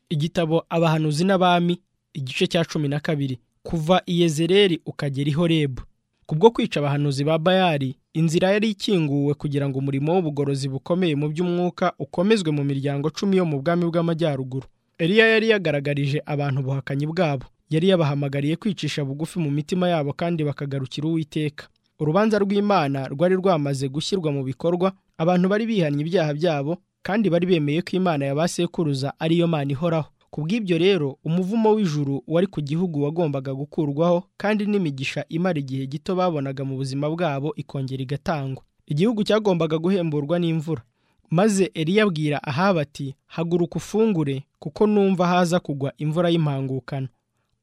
igitabo abahanuzi n'abami igice cya cumi na kabiri kuva iyezereri ukagera i horebu kubwo kwica abahanuzi ba bayari inzira yari ikinguwe kugira ngo umurimo w'ubugorozi bukomeye mu by'umwuka ukomezwe mu miryango cumi yo mu bwami bw'amajyaruguru Eliya yari yagaragarije abantu ubuhakanyi bwabo yari yabahamagariye kwicisha bugufi mu mitima yabo kandi bakagarukira uwiteka urubanza rw'imana rwari rwamaze gushyirwa mu bikorwa abantu bari bihannye ibyaha byabo kandi bari bemeye ko imana ya ba sekuruza ariyo mana ihoraho ku bw'ibyo rero umuvumo w'ijuru wari ku gihugu wagombaga gukurwaho kandi n'imigisha imara igihe gito babonaga mu buzima bwabo ikongera igatangwa igihugu cyagombaga guhemburwa n'imvura maze Eliya abwira ahaba ati haguruka ufungure kuko numva haza kugwa imvura y'impangukano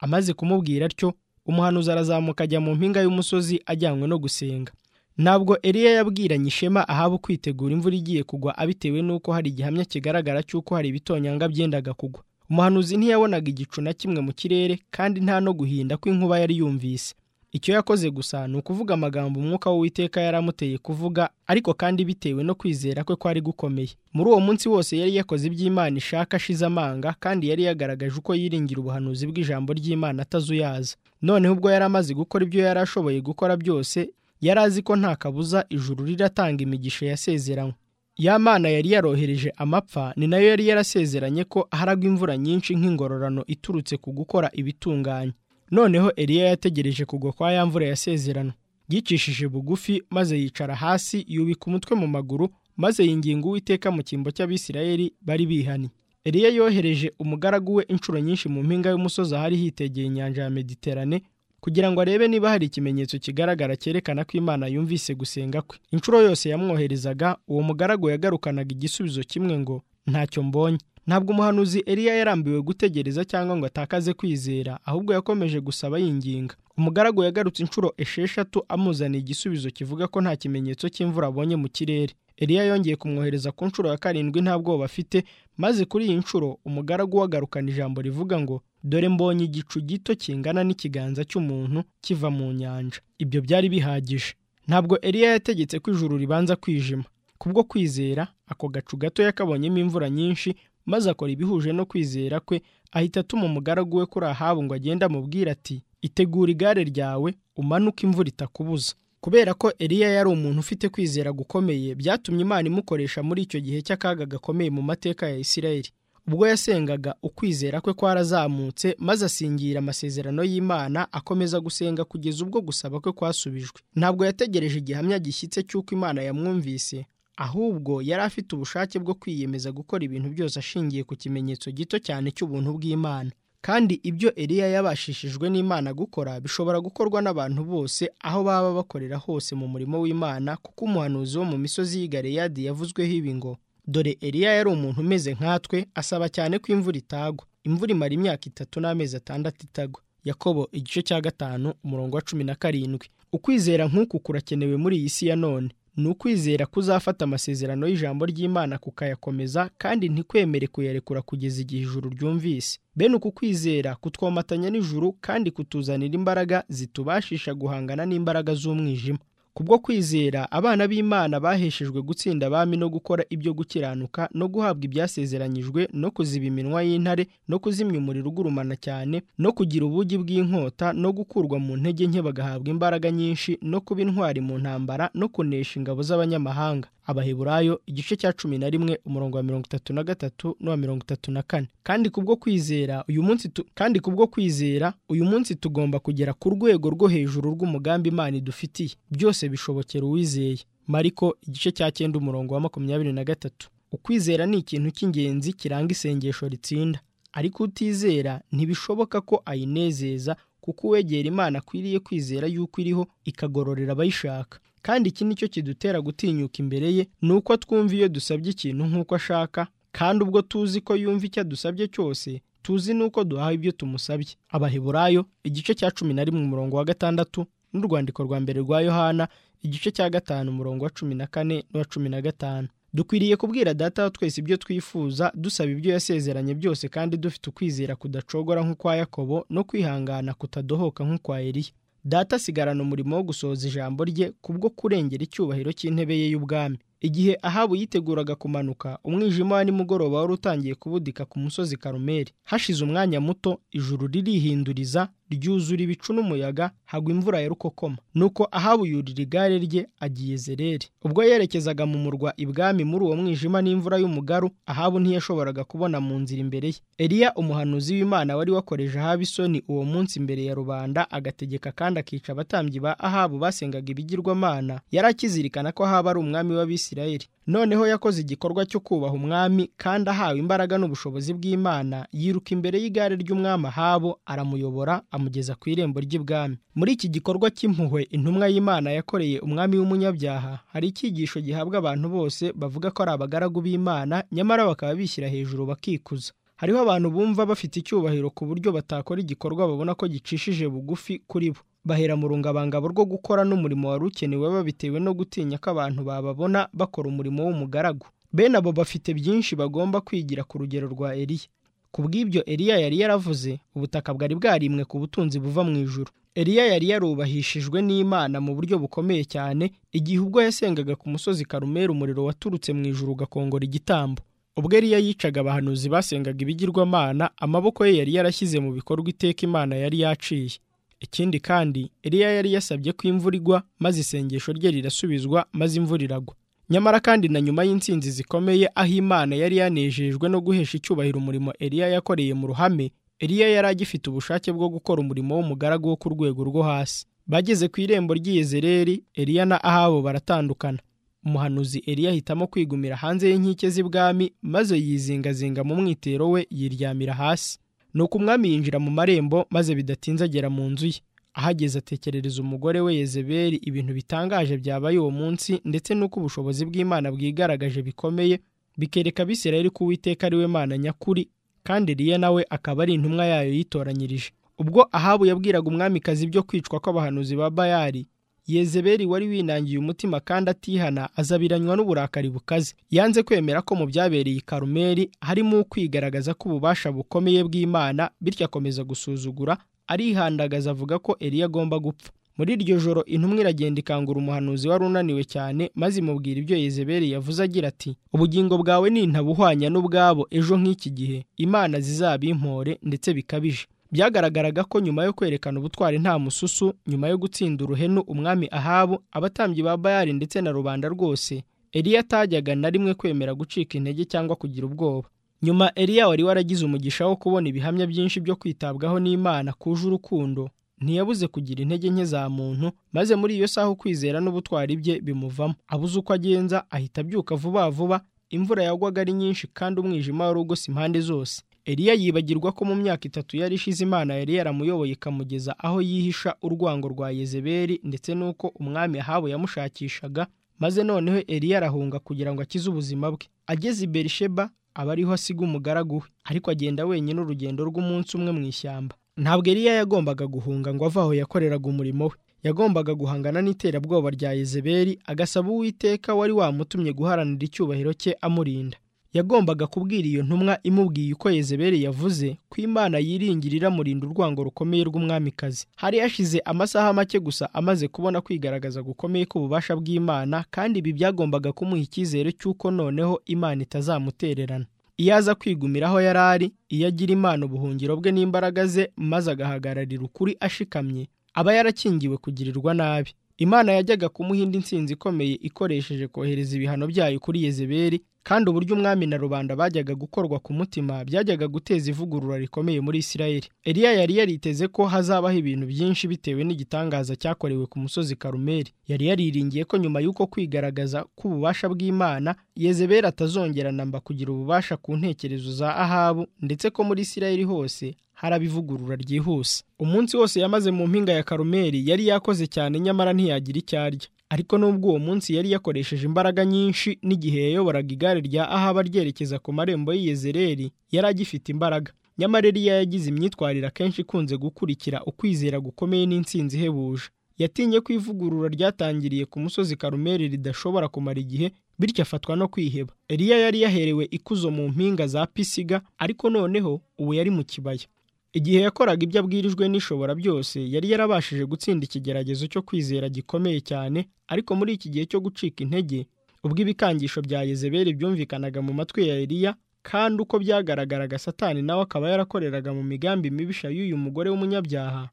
amaze kumubwira atyo umuhanuzi arazamuka ajya mu mpinga y'umusozi ajyanywe no gusenga ntabwo Eliya yabwiranye ishema ahaba kwitegura imvura igiye kugwa abitewe n'uko hari igihamya kigaragara cy'uko hari ibitonyanga byendaga kugwa umuhanuzi ntiyabonaga igicu na kimwe mu kirere kandi nta no guhinda kw'inkuba yari yumvise icyo yakoze gusa ni ukuvuga amagambo umwuka w'uwiteka yari amuteye kuvuga ariko kandi bitewe no kwizera kwe kwari gukomeye muri uwo munsi wose yari yakoze iby'imana ishaka ashize amanga kandi yari yagaragaje uko yiringira ubuhanuzi bw'ijambo ry'imana atazuyaza noneho ubwo yari amaze gukora ibyo yari ashoboye gukora byose yari azi ko nta kabuza ijuru riratanga imigisha yasezeranywe ya mana yari yarohereje amapfa ni nayo yari yarasezeranye ko haragwa imvura nyinshi nk'ingororano iturutse ku gukora ibitunganye noneho Eliya yategereje kugwa kwa ya mvura yasezerano yicishije bugufi maze yicara hasi yubika umutwe mu maguru maze yinginga uwiteka mu cyimbo cy'abisirayeli bari bihani Eliya yohereje umugaragu we inshuro nyinshi mu mpinga y'umusozi ahari hitegeye inyanja ya mediterane kugira ngo arebe niba hari ikimenyetso kigaragara cyerekana ko imana yumvise gusenga kwe inshuro yose yamwoherezaga uwo mugaragu yagarukanaga igisubizo kimwe ngo ntacyo mbonye ntabwo umuhanuzi Eliya yarambiwe gutegereza cyangwa ngo atakaze kwizera ahubwo yakomeje gusaba yinginga umugaragu yagarutse inshuro esheshatu amuzaniye igisubizo kivuga ko nta kimenyetso cy'imvura abonye mu kirere Eliya yongeye kumwohereza ku nshuro ya karindwi nta bwoba afite maze kuri iyi nshuro umugaragu wagarukana ijambo rivuga ngo dore mbonye igicu gito kingana n'ikiganza cy'umuntu kiva mu nyanja ibyo byari bihagije ntabwo Eliya yategetse ko ijuru ribanza kwijima kubwo kwizera ako gacu gatoya kabonyemo imvura nyinshi maze akora ibihuje no kwizera kwe ahita atuma umugaragu we kuri ahabu ngo agende amubwire ati itegura igare ryawe umanuke imvura itakubuza kubera ko Eliya yari umuntu ufite kwizera gukomeye byatumye imana imukoresha muri icyo gihe cy'akaga gakomeye mu mateka ya Isirayeli ubwo yasengaga ukwizera kwe kwarazamutse maze asingira amasezerano y'imana akomeza gusenga kugeza ubwo gusaba kwe kwasubijwe ntabwo yategereje igihamya gishyitse cy'uko imana yamwumvise ahubwo yari afite ubushake bwo kwiyemeza gukora ibintu byose ashingiye ku kimenyetso gito cyane cy'ubuntu bw'imana kandi ibyo Eliya yabashishijwe n'Imana gukora bishobora gukorwa n'abantu bose aho baba bakorera hose mu murimo w'Imana kuko umuhanuzi wo mu misozi y'i Galeyadi yavuzweho ibi ngo dore Eliya yari umuntu umeze nkatwe asaba cyane ko imvura itagwa imvura imara imyaka itatu n'amezi atandatu itagwa Yakobo igice cya gatanu umurongo wa cumi na karindwi ukwizera nk'uku kurakenewe muri iyi si ya none ni ukwizera kuzafata amasezerano y'ijambo ry'imana kukayakomeza kandi ntikwemere kuyarekura kugeza igihe ijuru ryumvise bene uku kwizera kutwomatanya n'ijuru kandi kutuzanira imbaraga zitubashisha guhangana n'imbaraga z'umwijima kubwo kwizera abana b'imana baheshejwe gutsinda abami no gukora ibyo gukiranuka no guhabwa ibyasezeranyijwe no kuziba iminwa y'intare no kuzimya umuriro ugurumana cyane no kugira ubugi bw'inkota no gukurwa mu ntege nke bagahabwa imbaraga nyinshi no kuba intwari mu ntambara no kunesha ingabo z'abanyamahanga abaheburayo igice cya cumi na rimwe umurongo wa mirongo itatu na gatatu n'uwa mirongo itatu na kane kandi kubwo kwizera uyu munsi tu... kandi kubwo kwizera uyu munsi tugomba kugera ku rwego rwo hejuru rw'umugambi imana idufitiye byose bishobokera uwizeye mariko igice cya cyenda umurongo wa makumyabiri na gatatu ukwizera ni ikintu cy'ingenzi kiranga isengesho ritsinda ariko utizera ntibishoboka ko ayinezeza kuko uwegera imana akwiriye kwizera yuko iriho ikagororera abayishaka kandi iki nicyo kidutera gutinyuka imbere ye ni uko twumva iyo dusabye ikintu nk'uko ashaka kandi ubwo tuzi ko yumva icyo adusabye cyose tuzi n'uko duhawe ibyo tumusabye abaheburayo igice cya cumi na rimwe umurongo wa gatandatu n'urwandiko rwa mbere rwa yohana igice cya gatanu umurongo wa cumi na kane n'uwa cumi na gatanu dukwiriye kubwira data wa twese ibyo twifuza dusaba ibyo yasezeranye byose kandi dufite ukwizera kudacogora nk'ukwa yakobo no kwihangana kutadohoka nk'ukwa eriya data asigarana umurimo wo gusohoza ijambo rye kubwo kurengera icyubahiro cy'intebe ye y'ubwami igihe ahabu yiteguraga kumanuka umwijima wa nimugoroba wari utangiye kubudika ku musozi karumeli hashize umwanya muto ijuru ririhinduriza ryuzura ibicu n'umuyaga hagwa imvura ya rukokoma nuko ahabu yurira igare rye agiye zereri ubwo yerekezaga mu murwa ibwami muri uwo mwijima n'imvura y'umugaru ahabu ntiyashoboraga kubona mu nzira imbere ye eliya umuhanuzi w'imana wari wakoreje ahabu isoni uwo munsi imbere ya rubanda agategeka kandi akica abatambyi ba ahabu basengaga ibigirwamana yari akizirikana ko ahaba ari umwami w'abisirayeli noneho yakoze igikorwa cyo kubaha umwami kandi ahawe imbaraga n'ubushobozi bw'imana yiruka imbere y'igare ry'umwami ahabo aramuyobora amugeza ku irembo ry'ibwami muri iki gikorwa cy'impuhwe intumwa y'imana yakoreye umwami w'umunyabyaha hari icyigisho gihabwa abantu bose bavuga ko ari abagaragu b'imana nyamara bakaba bishyira hejuru bakikuza hariho abantu bumva bafite icyubahiro ku buryo batakora igikorwa babona ko gicishije bugufi kuri bo bahera mu rungabangabo rwo gukora n'umurimo wari ukenewe babitewe no gutinya ko abantu bababona bakora umurimo w'umugaragu bene abo bafite byinshi bagomba kwigira ku rugero rwa Eliya ku bw'ibyo Eliya yari yaravuze ubutaka bwari bwarimwe ku butunzi buva mu ijuru Eliya yari yarubahishijwe n'Imana mu buryo bukomeye cyane igihe ubwo yasengaga ku musozi Karumeli umuriro waturutse mu ijuru ugakongora igitambo ubwo Eliya yicaga abahanuzi basengaga ibigirwamana amaboko ye yari yarashyize mu bikorwa iteka Imana yari yaciye ikindi kandi Eliya yari yasabye ko imvura igwa maze isengesho rye rirasubizwa maze imvura iragwa nyamara kandi na nyuma y'insinzi zikomeye aho imana yari yanejejwe no guhesha icyubahiro umurimo Eliya yakoreye mu ruhame Eliya yari agifite ubushake bwo gukora umurimo w'umugaragu wo ku rwego rwo hasi bageze ku irembo ry'iyezereri Eliya na ahabo baratandukana umuhanuzi Eliya ahitamo kwigumira hanze y'inkike z'ibwami maze yizingazinga mu mwitero we yiryamira hasi nuko umwami yinjira mu marembo maze bidatinze agera mu nzu ye ahageze atekerereza umugore we Yezebeli ibintu bitangaje byabaye uwo munsi ndetse n'uko ubushobozi bw'imana bwigaragaje bikomeye bikereka Abisirayeli ko uwiteka ari we mana nyakuri kandi Eliya nawe akaba ari intumwa yayo yitoranyirije ubwo ahabu yabwiraga umwamikazi ibyo kwicwa kw'abahanuzi ba bayari Yezebeli wari winangiye umutima kandi atihana azabiranywa n'uburakari bukaze yanze kwemera ko mu byabereye i Karumeli harimo ukwigaragaza k'ububasha bukomeye bw'Imana bityo akomeza gusuzugura arihandagaza avuga ko Eliya agomba gupfa muri iryo joro intumwa iragenda ikangura umuhanuzi wari unaniwe cyane maze imubwira ibyo Yezebeli yavuze agira ati ubugingo bwawe ni intabuhwanya n'ubwabo ejo nk'iki gihe imana zizabimpore ndetse bikabije byagaragaraga ko nyuma yo kwerekana ubutwari nta mususu nyuma yo gutsinda uruhenu umwami ahabu abatambyi ba bayari ndetse na rubanda rwose Eliya atajyaga na rimwe kwemera gucika intege cyangwa kugira ubwoba nyuma Eliya wari waragize umugisha wo kubona ibihamya byinshi byo kwitabwaho n'imana kuje urukundo ntiyabuze kugira intege nke za muntu maze muri iyo saha ukwizera n'ubutwari bye bimuvamo abuze uko agenza ahita abyuka vuba vuba imvura yagwaga ari nyinshi kandi umwijima wari ugose impande zose Eliya yibagirwa ko mu myaka itatu yari ishize Imana yari yaramuyoboye ikamugeza aho yihisha urwango rwa Yezebeli ndetse n'uko umwami Ahabu yamushakishaga maze noneho Eliya arahunga kugira ngo akize ubuzima bwe ageze i Berisheba aba ariho asiga umugaragu we ariko agenda wenyine urugendo rw'umunsi umwe mu ishyamba ntabwo Eliya yagombaga guhunga ngo ave aho yakoreraga umurimo we yagombaga guhangana n'iterabwoba rya Yezebeli agasaba Uwiteka wari wamutumye guharanira icyubahiro cye amurinda yagombaga kubwira iyo ntumwa imubwiye uko Yezebeli yavuze ko Imana yiringira iramurinda urwango rukomeye rw'umwamikazi hari yashize amasaha make gusa amaze kubona kwigaragaza gukomeye k'ububasha bw'Imana kandi ibi byagombaga kumuha icyizere cy'uko noneho Imana itazamutererana iyo aza kwigumira aho yari ari iyo agira Imana ubuhungiro bwe n'imbaraga ze maze agahagararira ukuri ashikamye aba yarakingiwe kugirirwa nabi Imana yajyaga kumuha indi ntsinzi ikomeye ikoresheje kohereza ibihano byayo kuri Yezebeli kandi uburyo umwami na rubanda bajyaga gukorwa ku mutima byajyaga guteza ivugurura rikomeye muri Isirayeli Eliya yari yariteze ko hazabaho ibintu byinshi bitewe n'igitangaza cyakorewe ku musozi Karumeli yari yariringiye ko nyuma y'uko kwigaragaza k'ububasha bw'Imana Yezebeli atazongera namba kugira ububasha ku ntekerezo za Ahabu ndetse ko muri Isirayeli hose haraba ivugurura ryihuse umunsi wose yamaze mu mpinga ya Karumeli yari yakoze cyane nyamara ntiyagira icyo arya ariko nubwo uwo munsi yari yakoresheje imbaraga nyinshi n'igihe yayoboraga igare rya ahaba ryerekeza ku marembo y'iyezereri yari agifite imbaraga nyamara Eliya yagize imyitwarire akenshi ikunze gukurikira ukwizera gukomeye n'intsinzi ihebuje yatinye ko ivugurura ryatangiriye ku musozi karumeri ridashobora kumara igihe bityo afatwa no kwiheba Eliya yari yaherewe ikuzo mu mpinga za pisiga ariko noneho ubu yari mu kibaya igihe yakoraga ibyo abwirijwe n'ishobora byose yari yarabashije gutsinda ikigeragezo cyo kwizera gikomeye cyane ariko muri iki gihe cyo gucika intege ubwo ibikangisho bya yezebeli byumvikanaga mu matwi ya eliya kandi uko byagaragaraga satani nawe akaba yarakoreraga mu migambi mibisha y'uyu mugore w'umunyabyaha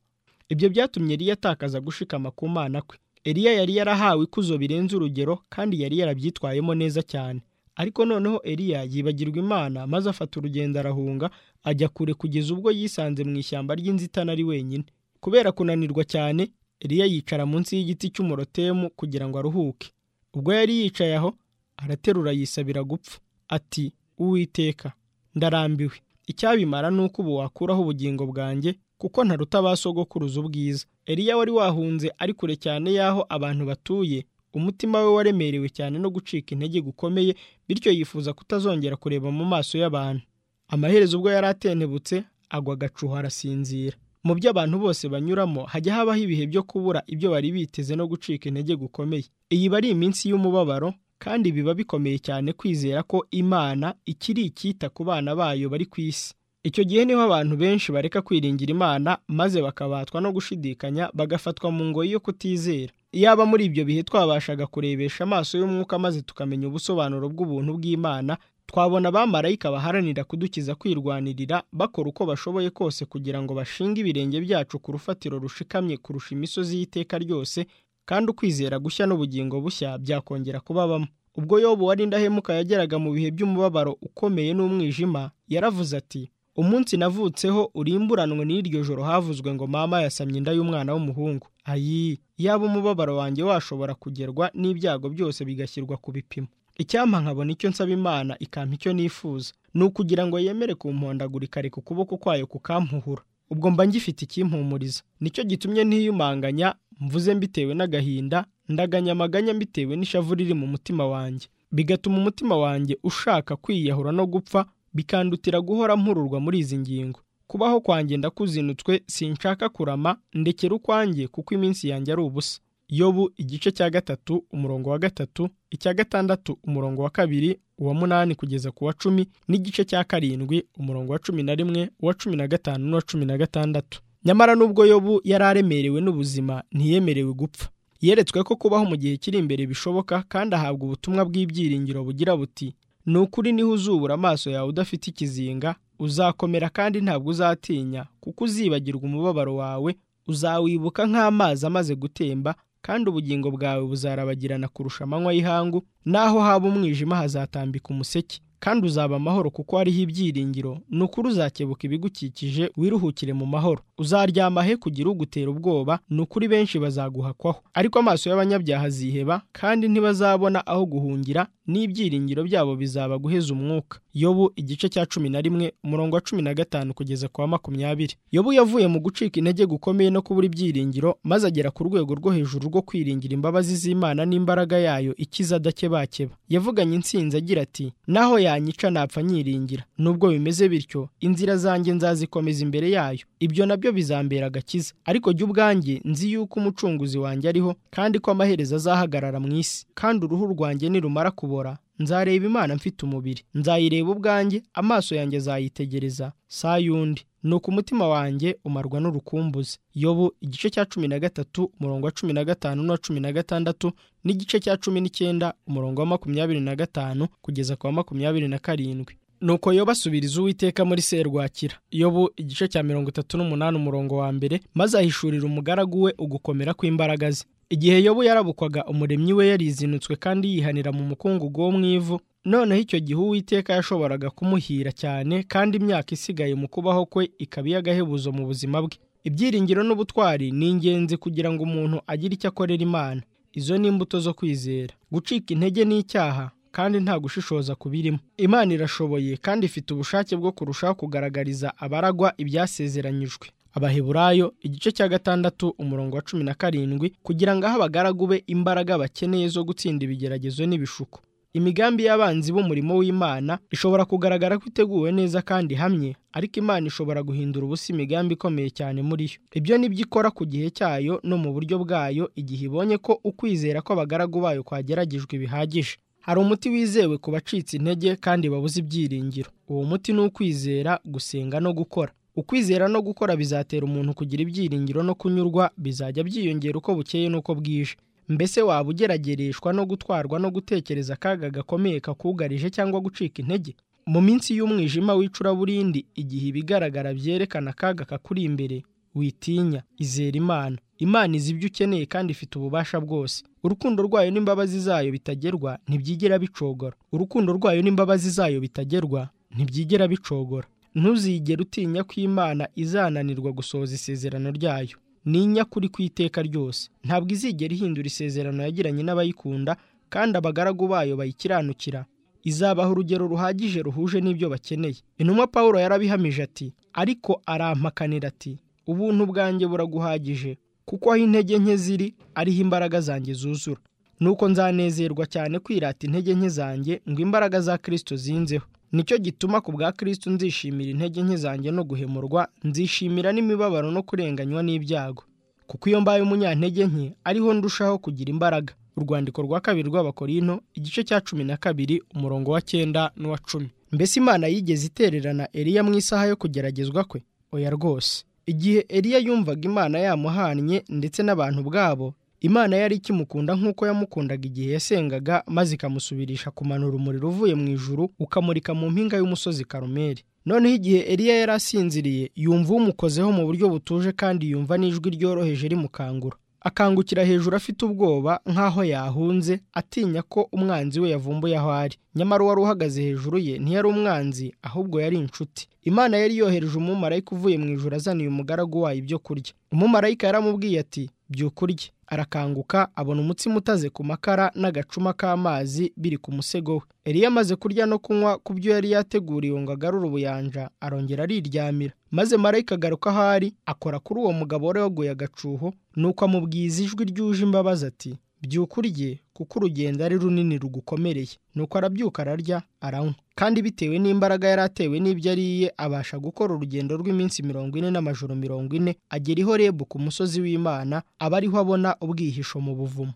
ibyo byatumye eliya atakaza gushikama ku mana kwe eliya yari yarahawe ikuzo birenze urugero kandi yari yarabyitwayemo neza cyane ariko noneho eliya yibagirwa imana maze afata urugendo arahunga ajya kure kugeza ubwo yisanze mu ishyamba ry'inzitane ari wenyine kubera kunanirwa cyane eliya yicara munsi y'igiti cy'umurotemu kugira ngo aruhuke ubwo yari yicaye aho araterura yisabira gupfa ati uwiteka ndarambiwe icyabimara ni uko ubu wakuraho ubugingo bwanjye kuko ntaruta ba sogokuruza ubwiza eliya wari wahunze ari kure cyane y'aho abantu batuye umutima we waremerewe cyane no gucika intege gukomeye bityo yifuza kutazongera kureba mu maso y'abantu amaherezo ubwo yari atentebutse agwa agacuho arasinzira mu byo abantu bose banyuramo hajya habaho ibihe byo kubura ibyo bari biteze no gucika intege gukomeye iyi iba ari iminsi y'umubabaro kandi biba bikomeye cyane kwizera ko imana ikiri icyita ku bana bayo bari ku isi icyo gihe niho abantu benshi bareka kwiringira imana maze bakabatwa no gushidikanya bagafatwa mu ngoyi yo kutizera iyaba muri ibyo bihe twabashaga kurebesha amaso y'umwuka maze tukamenya ubusobanuro bw'ubuntu bw'imana twabona abamarayika baharanira kudukiza kwirwanirira bakora uko bashoboye kose kugira ngo bashinge ibirenge byacu ku rufatiro rushikamye kurusha imisozi y'iteka ryose kandi ukwizera gushya n'ubugingo bushya byakongera kubabamo ubwo yobu wari indahemuka yageraga mu bihe by'umubabaro ukomeye n'umwijima yaravuze ati umunsi navutseho urimburanwe n'iryo joro havuzwe ngo mama yasamye inda y'umwana w'umuhungu ayi yaba umubabaro wanjye washobora kugerwa n'ibyago byose bigashyirwa ku bipimo icyampa nkabona icyo nsaba imana ikampa icyo nifuza ni ukugira ngo yemere kumpondagurika areka ukuboko kwayo kukampuhura ubwo mba ngifite ikimpumuriza nicyo gitumye ntiyumanganya mvuze mbitewe n'agahinda ndaganya amaganya mbitewe n'ishavu riri mu mutima wanjye bigatuma umutima wanjye ushaka kwiyahura no gupfa bikandutira guhora mpururwa muri izi ngingo kubaho kwanjye ndakuzinutswe sinshaka kurama ndekera ukwanjye kuko iminsi yanjye ari ubusa yobu igice cya gatatu umurongo wa gatatu icya gatandatu umurongo wa kabiri uwa munani kugeza ku wa cumi n'igice cya karindwi umurongo wa cumi na rimwe uwa cumi na gatanu n'uwa cumi na gatandatu nyamara n'ubwo yobu yari aremerewe n'ubuzima ntiyemerewe gupfa yeretswe ko kubaho mu gihe kiri imbere bishoboka kandi ahabwa ubutumwa bw'ibyiringiro bugira buti ni ukuri niho uzubura amaso yawe udafite ikizinga uzakomera kandi ntabwo uzatinya kuko uzibagirwa umubabaro wawe uzawibuka nk'amazi amaze gutemba kandi ubugingo bwawe buzarabagirana kurusha amanywa y'ihangu naho haba umwijima hazatambika umuseke kandi uzaba amahoro kuko hariho ibyiringiro ni ukuri uzakebuka ibigukikije wiruhukire mu mahoro uzaryama he kugira ugutera ubwoba ni ukuri benshi bazaguhakwaho ariko amaso y'abanyabyaha aziheba kandi ntibazabona aho guhungira n'ibyiringiro byabo bizaba guheza umwuka yobu igice cya cumi na rimwe umurongo wa cumi na gatanu kugeza ku wa makumyabiri yobu yavuye mu gucika intege gukomeye no kubura ibyiringiro maze agera ku rwego rwo hejuru rwo kwiringira imbabazi z'imana n'imbaraga yayo ikiza adakebakeba yavuganye intsinzi agira ati naho yanyica napfa nyiringira nubwo bimeze bityo inzira zanjye nzazikomeza imbere yayo ibyo nabyo bizambera agakiza ariko jya ubwanjye nzi yuko umucunguzi wanjye ariho kandi ko amaherezo azahagarara mu isi kandi uruhu rwanjye nirumara kubora nzareba imana mfite umubiri nzayireba ubwanjye amaso yanjye azayitegereza saa yundi ni uko umutima wanjye umarwa n'urukumbuzi yobu igice cya cumi na gatatu umurongo wa cumi na gatanu n'uwa cumi na gatandatu n'igice cya cumi n'icyenda umurongo wa makumyabiri na gatanu kugeza ku wa makumyabiri na karindwi nuko yoba asubiriza uwiteka muri serwakira yobu igice cya mirongo itatu n'umunani umurongo wa mbere maze ahishurira umugaragu we ugukomera kw'imbaraga ze igihe yobu yarabukwaga umuremyi we yarizinutswe kandi yihanira mu mukungugu wo mu ivu noneho icyo gihe uwiteka yashoboraga kumuhira cyane kandi imyaka isigaye mu kubaho kwe ikaba iy'agahebuzo mu buzima bwe ibyiringiro n'ubutwari ni ingenzi kugira ngo umuntu agire icyo akorera imana izo ni imbuto zo kwizera gucika intege ni icyaha kandi nta gushishoza kubirimo imana irashoboye kandi ifite ubushake bwo kurushaho kugaragariza abaragwa ibyasezeranyijwe abaheburayo igice cya gatandatu umurongo wa cumi na karindwi kugira ngo aho abagaragu be imbaraga bakeneye zo gutsinda ibigeragezo n'ibishuko imigambi y'abanzi b'umurimo w'imana ishobora kugaragara ko iteguwe neza kandi hamye ariko imana ishobora guhindura ubusa imigambi ikomeye cyane muri yo ibyo ni byo ikora ku gihe cyayo no mu buryo bwayo igihe ibonye ko ukwizera kw'abagaragu bayo kwageragejwe bihagije hari umuti wizewe ku bacitse intege kandi babuze ibyiringiro uwo muti ni ukwizera gusenga no gukora ukwizera no gukora bizatera umuntu kugira ibyiringiro no kunyurwa bizajya byiyongera uko bukeye n'uko bwije mbese waba ugeragereshwa no gutwarwa no gutekereza akaga gakomeye kakugarije cyangwa gucika intege mu minsi y'umwijima w'icuraburindi igihe ibigaragara byerekana akaga kakuri imbere witinya izera imana imana izi ibyo ukeneye kandi ifite ububasha bwose urukundo rwayo n'imbabazi zayo bitagerwa ntibyigera bicogora urukundo rwayo n'imbabazi zayo bitagerwa ntibyigera bicogora ntuzigere utinya ko imana izananirwa gusohoza isezerano ryayo ninya kuri ku iteka ryose ntabwo izigera ihindura isezerano yagiranye n'abayikunda kandi abagaragu bayo bayikiranukira izabaha urugero ruhagije ruhuje n'ibyo bakeneye intumwa paul yarabihamije ati ariko arampakanira ati ubuntu bwanjye buraguhagije kuko aho intege nke ziri ariho imbaraga zanjye zuzura nuko nzanezerwa cyane kwirata intege nke zanjye ngo imbaraga za kirisito zinzeho nicyo gituma ku bwa kirisito nzishimira intege nke zanjye no guhemurwa nzishimira n'imibabaro no kurenganywa n'ibyago kuko iyo mbaye umunyantege nke ariho ndushaho kugira imbaraga urwandiko rwa kabiri rw'abakorino igice cya cumi na kabiri umurongo wa cyenda n'uwa cumi mbese imana yigeze itererana eriya mu isaha yo kugeragezwa kwe oya rwose igihe eriya yumvaga imana yamuhannye ndetse n'abantu ubwabo imana yari ikimukunda nk'uko yamukundaga igihe yasengaga maze ikamusubirisha kumanura umuriro uvuye mu ijuru ukamurika mu mpinga y'umusozi karumeri noneho igihe eriya yari asinziriye yumva umukozeho mu buryo butuje kandi yumva n'ijwi ryoroheje rimukangura akangukira hejuru afite ubwoba nk'aho yahunze atinya ko umwanzi we yavumbuye aho ari nyamara uwari uhagaze hejuru ye ntiyari umwanzi ahubwo yari inshuti imana yari yohereje umumarayika uvuye mu ijoro azaniye umugaragu wayo ibyo kurya umumarayika yaramubwiye ati byuka urye arakanguka abona umutsima utaze ku makara n'agacuma k'amazi biri ku musego we eriya amaze kurya no kunywa ku byo yari yateguriwe ngo agarure ubuyanja arongera ariryamira maze marayika agaruka aho ari akora kuri uwo mugabo wari waguye agacuho nuko amubwiza ijwi ryuje imbabazi ati byuka urye kuko urugendo ari runini rugukomereye nuko arabyuka ararya aranywa kandi bitewe n'imbaraga yari atewe n'ibyo ariye abasha gukora urugendo rw'iminsi mirongo ine n'amajoro mirongo ine agera iho rebu ku musozi w'imana aba ariho abona ubwihisho mu buvumo